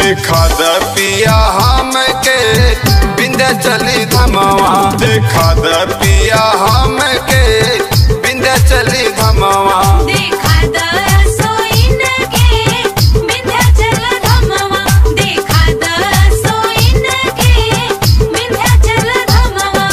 देखा द पिया हम के बिंदे चली धमवा देखा द पिया हम के बिंदे चली धमवा देखा द सोइन के विंध्याचल धमवा देखा द सोइन के विंध्याचल धमवा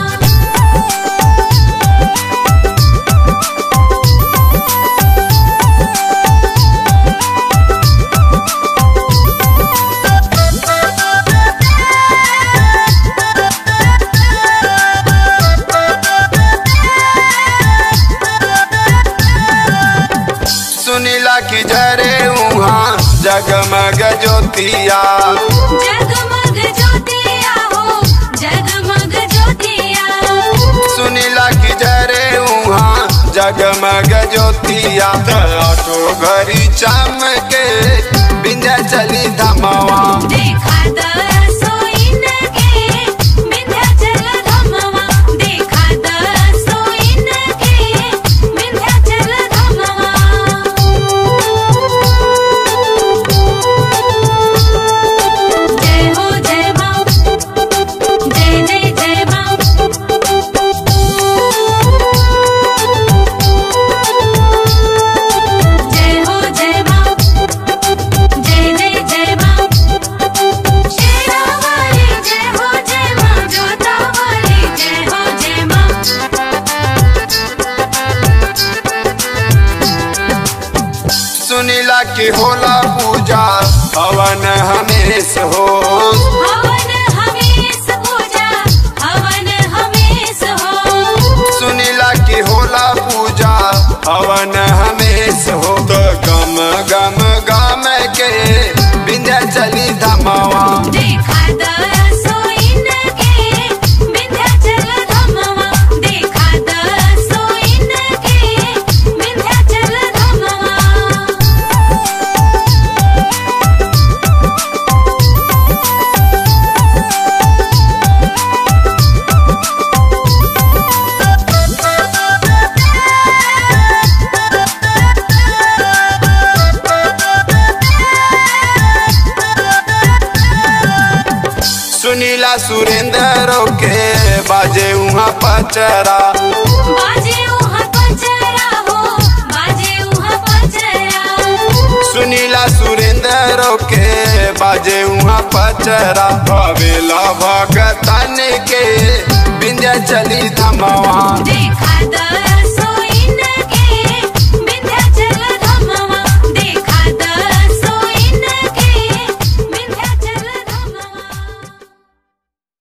सुनीला की जरे उहाँ जगमग ज्योतिया जगमग ज्योतिया हो जगमग ज्योतिया सुनीला की जरे उहाँ जगमग ज्योतिया त ऑटो घरी चमके बिंदे चली धमवा देखा द सोइन के विंध्याचल धमवा देखा द सोइन के विंध्याचल धमवा जय हो जय मां जय जय जय मां जय हो जय मां जय जय जय मां शेरा वाली जय हो जय मां जोता वाली जय हो जय मां सुनीला की होला पूजा हवन हमेश हो हवन हमेश पूजा हवन हमेश हो सुनीला की होला पूजा हवन हमेश हो तो गम गम गम के बिंदे चली धमवा देखा द सोइन के विंध्याचल धमवा देखा द सोइन के विंध्याचल धमवा सुनीला सुरेंद्र के बाजे उहाँ पचरा बाजे उहाँ पचरा हो बाजे उहाँ पचरा सुनीला सुरेंद्र के बाजे उहाँ पचरा भवेला भगतन के बिंदे चली धमवा देखा द